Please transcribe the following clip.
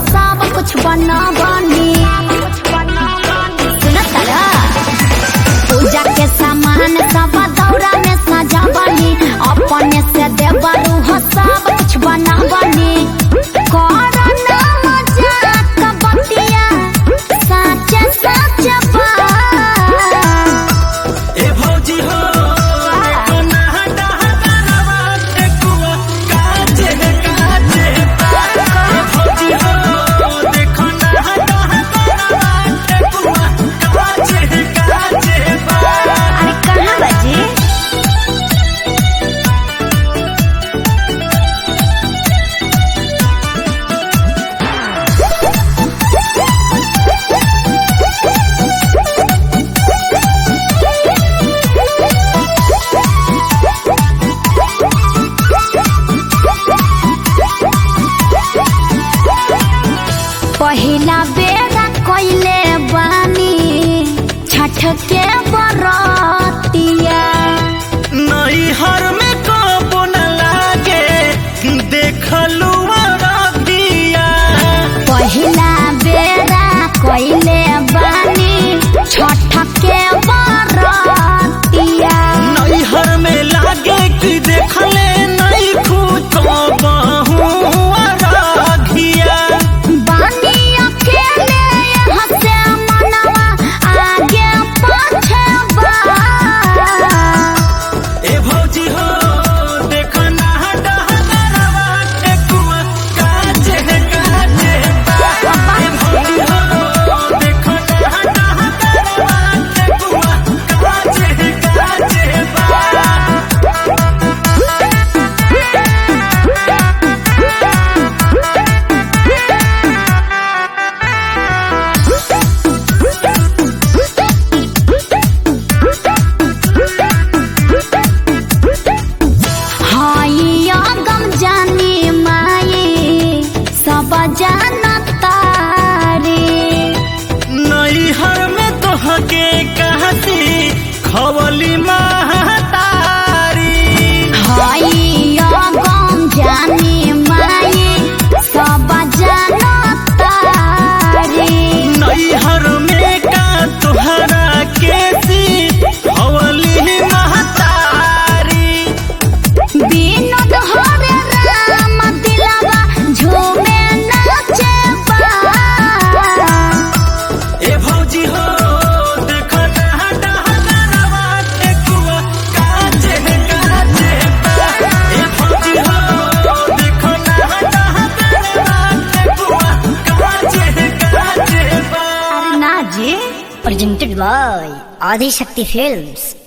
सब कुछ बनवनी सुनत तारा पूजा के सामान सब दौरा में सजावनी अपने से देवरू हो सब कुछ बनवनी करना मजाक बतिया साचे साचे बात ए भौजी हो देखो ना हटा हटावा ठेकुआ काचे काचे ए भौजी हो देखो ना हटा हटावा ठेकुआ काचे काचे अरे कहाँ बजी पहिला बेरा कइले बानी छठ के बरतिया नई हर में कबो न लागे देखलू रतिया पहिला बेरा कइले बानी छठ के बरतिया नई हर में लागे कि देखले नहीं खुद बहुआ राघिया बानी अकेले यहाँ से मनवा आगे पाछे बा ए भौजी हो देखो ना हटा हटावा ठेकुआ काचे काचे ए भौजी हो देखो ना हटा हटावा ठेकुआ काचे काचे बा हाई गम जानी माई सब जानता रे नई हर में तोहके कहती खवली महतारी हाई गम जानी माई सब जानता रे नई हर में का तोहरा केसी खवली महतारी विनोद हरे राम दिलवा झूमे नाचे बा ए भौजी हो देखो ना हटा हटावा ठेकुआ काचे काचे ए भौजी हो देखो ना हटा हटावा ठेकुआ काचे काचे बा ना जी presented by Adi Shakti Films.